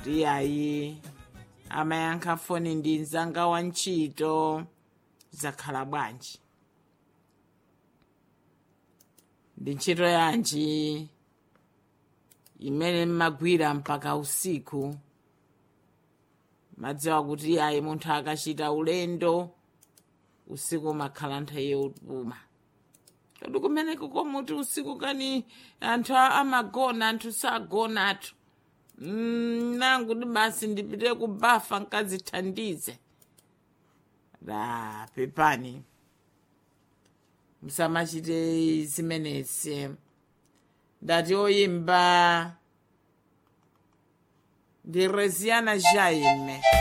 kuti ayi amayankha foni ndi mzanga wa ntchito zakhala bwanji ndi ntchito yanji imene mmagwira mpaka usiku madziwa kuti ayi munthu akachita ulendo usiku umakhala nthawi yopuma kodi kumeneko komuti usiku kani anthu a- amagona anthu sagonatu Mm, nangu ndi basi ndipite kubafa nkazithandize da pepani musamachite zimenezi ndati oyimba ndi reziana jaime